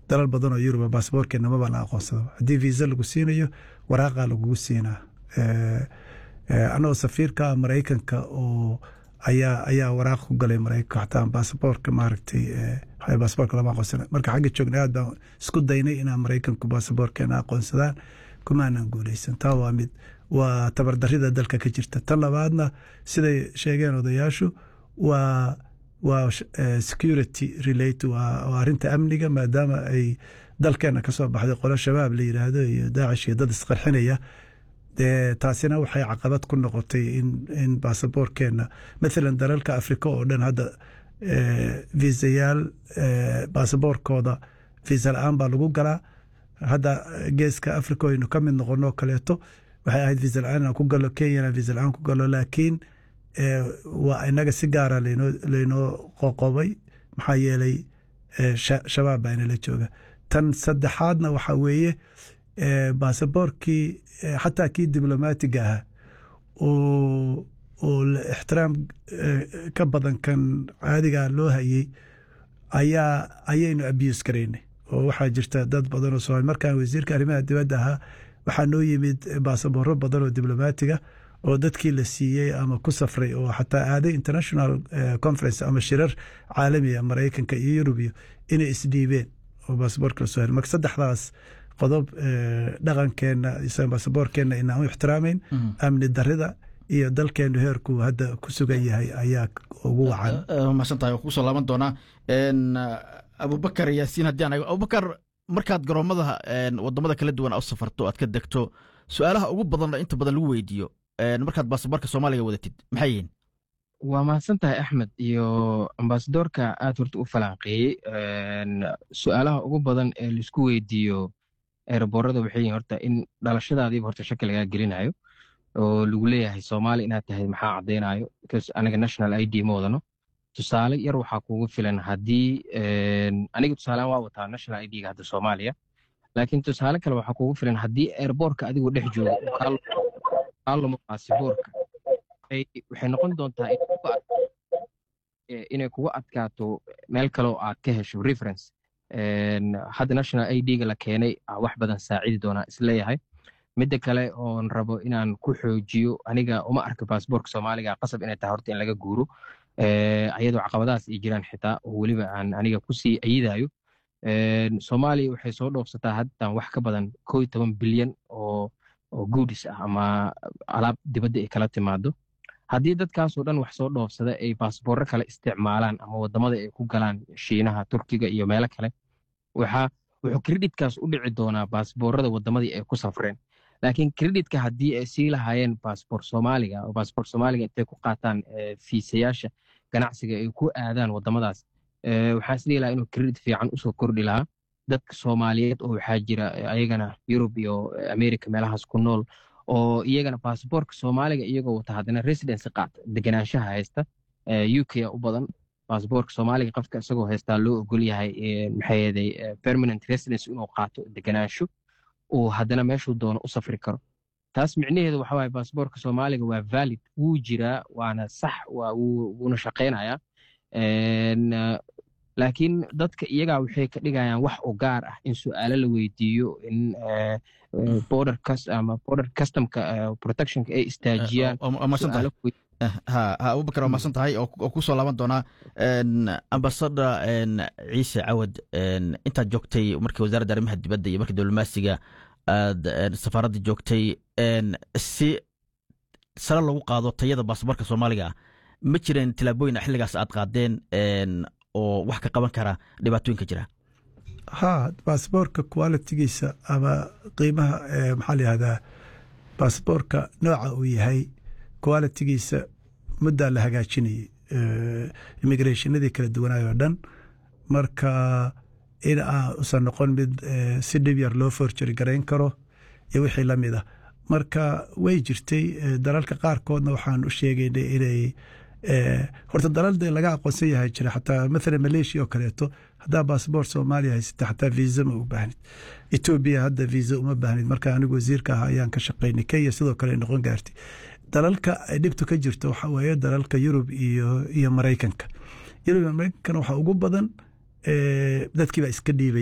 dalal badan oo yuruba basaboorkeena maba la aqoonsado haddii viisa lagu siinayo waraaqa lagugu siinaa anagoo safiirka maraykanka oo ayaa ayaa waraaq ku galay maraykanka xataa basaboorka maaragtay basaboorka lama aqoonsana marka xagga joogna aad baan isku daynay inaan maraykanku basaboorkeena aqoonsadaan kumaanan guuleysan taa waa mid waa tabardarida dalka ka jirta tan labaadna siday sheegeen odayaashu waa waa security relate waa arinta amniga maadaama ay dalkeena kasoo baxday qolo shabaab la yiraahdo iyo daacish iyo dad isqarxinaya dee taasina waxay caqabad ku noqotay in basaboorkeena mathalan dalalka afrika oo dhan hadda viisayaal basaboorkooda viisa la-aan baa lagu galaa hadda geeska africa aynu ka mid noqonoo kaleeto waxay ahayd viisa la-aan inaan ku galo kenyana viisa la-aan ku galo laakiin waa inaga si gaara laynoo qoqobay maxaa yeelay shabaab baa inala jooga tan saddexaadna waxaa weeye basaboorkii xataa kii diblomaatiga ahaa oo ixtiraam ka badan kan caadiga loo hayey ayaa ayaynu abuse garaynay oo waxaa jirta dad badan oo somaali markaan wasiirka arrimaha dibadda ahaa waxaa noo yimid baasabooro badan oo diblomaatiga oo dadkii la siiyey ama ku safray oo xataa aaday international conference ama shirar caalamiga maraykanka iyo yurubiyo inay isdhiibeen oo baasaboorka lasoo hel marka saddexdaas qodob dhaqankeenna baasaboorkeenna inaan u ixtiraamayn amni darida iyo dalkeenu heerku hadda ku sugan yahay ayaa ugu wacan mahadsantahay waan kusoo laaban doonaa abubakar yaasiin haddii aan abubakar markaad garoomada wadamada kala duwan u safarto aad ka degto su-aalaha ugu badan inta badan lagu weydiiyo markaad baasaboorka soomaaliga wadatid maxay yihiin waa mahadsan tahay axmed iyo ambasadoorka aad horta u falanqeeyey su-aalaha ugu badan ee laisku weydiiyo eeraboorada waxay yihin horta in dhalashadaadiiba horta shaki lagaa gelinayo oo lagu leeyahay soomaali inaad tahay maxaa caddaynayo because aniga national i d ma wadano tusaale yar waxaa kugu filan haddii aniga tusaalean waa wataa national i d-ga hadda soomaaliya laakiin tusaale kale waxaa kugu filan haddii airboortka adigoo dhex joogo kaalamo baasiboorka waxay noqon doontaa inay kugu adkaato meel kale oo aad ka hesho reference hadda national i d-ga la keenay wax badan saacidi doonaa isleeyahay midda kale oon rabo inaan ku xoojiyo aniga uma arka baasboorka soomaaliga qasab inay tahay horta in laga guuro ayadoo caqabadahaas ay jiraan xitaa oo weliba aan aniga kusii ayidayo soomaaliya waxay soo dhoofsataa haddan wax ka badan koo iyo toban bilyan oo oo guudis ah ama alaab dibadda ay kala timaado haddii dadkaasoo dhan wax soo dhoofsada ay baasboorro kale isticmaalaan ama wadamada ay ku galaan shiinaha turkiga iyo meelo kale waxaa wuxuu kreditkaas u dhici doonaa baasboorrada wadamadii ay ku safreen laakiin kreditka haddii ay sii lahaayeen baasboor soomaaliga oo baasboor soomaaliga intay ku qaataan fiisayaasha ganacsiga ay ku aadaan wadamadaas waxaan isdhihi lahaa inuu kredit fiican usoo kordhi lahaa dadka soomaaliyeed oo waxaa jira ayagana yurub iyo america meelahaas ku nool oo iyagana baasboorka soomaaliga iyagoo wata haddana residency qaata deganaanshaha haysta u k u badan baasboorka soomaaliga qofka isagoo haystaa loo ogol yahay maxayeeday permanent residence inuu qaato deganaansho uu haddana meeshuu doono u safri karo taas micnaheedu waxa waaye baasboorka soomaaliga waa valid wuu jiraa waana sax wuuna shaqaynayaa laakiin dadka iyagaa waxay ka dhigayaan wax u gaar ah in su-aalo la weydiiyo in border ama border customka protectionka ay istaajiyaan abubakar waa mahadsan tahay oo kusoo laaban doonaa ambasada ciise cawad intaad joogtay markii wasaaradda arrimaha dibadda iyo markii diblomaasiga aad safaaradda joogtay si sare lagu qaado tayada baasaboorka soomaaliga ah ma jireen tilaabooyin xilligaas aad qaadeen oo wax ka qaban kara dhibaatooyinka jira ha baasboorka qualitigiisa ama qiimaha maxaa la yihahdaa baasboorka nooca uu yahay qualitigiisa muddaa la hagaajinayay immigrationadii kala duwanaay oo dhan marka in aan usan noqon mid si dhib yar loo forjari garayn karo iyo wixii la mid ah marka way jirtay dalalka qaarkoodna waxaan u sheegaynay inay horta dalal dee laga aqoonsan yahay jira xataa mathala malaysia oo kaleeto haddaa baasboort soomaaliya haysata xataa viisa ma u baahnid etoobiya hadda viisa uma baahnid marka anigu wasiirka ah ayaan ka shaqaynay kenya sidoo kale noqon gaartay dalalka ay dhibtu ka jirto waxa weeye dalalka yurub iyo iyo maraykanka yurub iyo maraykankana waxaa ugu badan dadkiibaa iska dhiibay